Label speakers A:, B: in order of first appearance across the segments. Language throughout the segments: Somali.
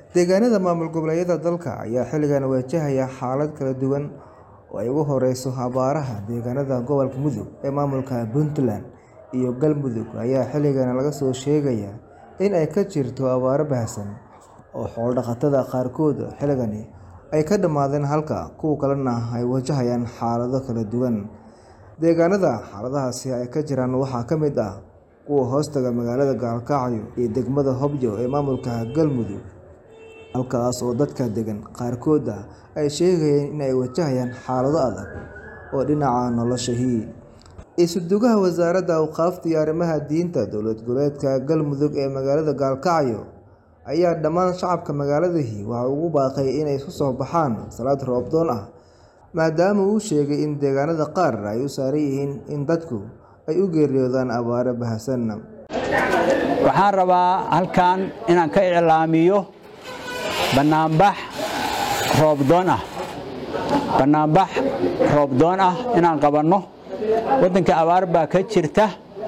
A: deegaanada maamul goboleedyada dalka ayaa xilligan wajahaya xaalad kala duwan oo ay ugu horeyso abaaraha deegaanada gobolka mudug ee maamulka puntland iyo galmudug ayaa xilligan laga soo sheegaya in ay ka jirto abaaro baahsan oo xoolo-dhaqatada qaarkood xilligani ay ka dhammaadeen halka kuwa kalena ay wajahayaan xaalado kala duwan deegaanada xaaladahaasi ay ka jiraan waxaa ka mid ah kuwa hoostaga magaalada gaalkacyo iyo degmada hobyo ee maamulka galmudug halkaas oo dadka degan qaarkooda ay sheegayeen in ay wajahayaan xaalado adag oo dhinaca noloshahii isudugaha wasaaradda awqaafta iyo arrimaha diinta dowlad goboleedka galmudug ee magaalada gaalkacyo ayaa dhammaan shacabka magaaladahi waxa ugu baaqay inay isu soo baxaan salaad roobdoon ah maadaama uu sheegay in deegaanada qaar ay u saaran yihiin in dadku ay u geeriyoodaan abaaro bahasan
B: waxaan rabaa halkan inaan ka iclaamiyo bannaanbax roobdoon ah bannaanbax roobdoon ah inaan qabanno waddanka abaar baa ka jirta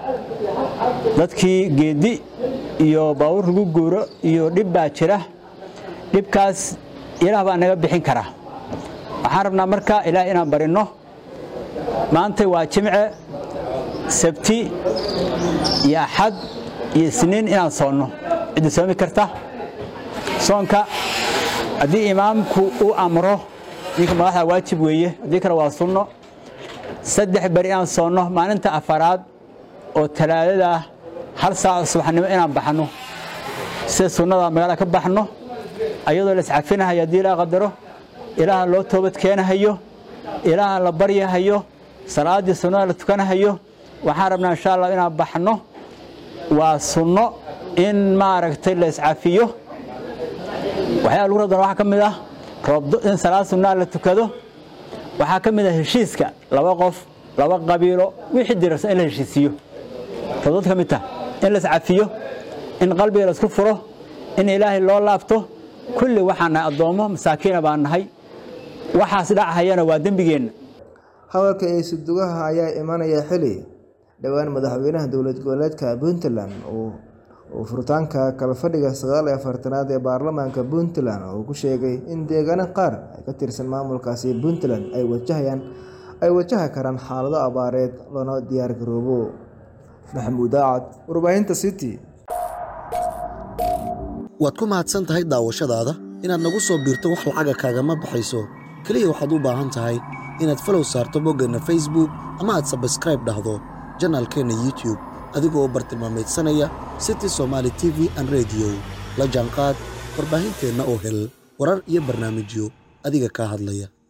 B: dadkii geeddi iyo baawur lagu guuro iyo dhib baa jira dhibkaas ilaah baa naga bixin kara waxaan rabnaa marka ilaah inaan barinno maanta waa jimce sabti iyo axad iyo isniin inaan soonno ciddi soomi karta soonka haddii imaamku uu amro ninka madaxda waajib weeye haddii kale waa sunno saddex beri inaan soonno maalinta afaraad oo talaadada ah hal saaco subaxnimo inaan baxno sida sunnada magaalada ka baxno ayadoo la iscafinahayo haddii ilaa qadaro ilaaha loo toobad keenahayo ilaaha la baryahayo salaaddii sunnada la tukanahayo waxaan rabnaa insha allah inaan baxno waa sunno in maaragtay la iscafiyo waxyaaba lagu rabdana waxaa ka mid ah roobdo in salaad sunnaa la tukado waxaa ka mid ah heshiiska laba qof laba qabiilo wixii dirarsan in la heshiisiiyo roobdad ka mid tah in la iscafiyo in qalbiga la isku furo in ilaahay loo laabto kulli waxaan nahay addoommo masaakiina baan nahay waxaas dhachayana waa dembigeenna
A: hadalka isudugaha ayaa imanaya xili dhowaan madaxweynaha dowlad goboleedka puntland uu furitaanka kalfadhiga sagaal iyo afartanaad ee baarlamaanka puntland uu ku sheegay in deegaano qaar ay ka tirsan maamulkaasi puntland ay wajahayaan ay wajahi karaan xaalado abaareed loona diyaar garoobo maxamuud aacad warbaahinta city
C: waad ku mahadsan tahay daawashadaada inaad nagu soo biirto wax lacaga kaagama baxayso keliya waxaad u baahan tahay inaad falow saarto boggeenna facebook ama aad sabskraib dhahdo janaalkeenna youtube adigoo bartilmaamaydsanaya city somaali t v an rediyo la jaanqaad warbaahinteenna oo hel warar iyo barnaamijyo adiga kaa hadlaya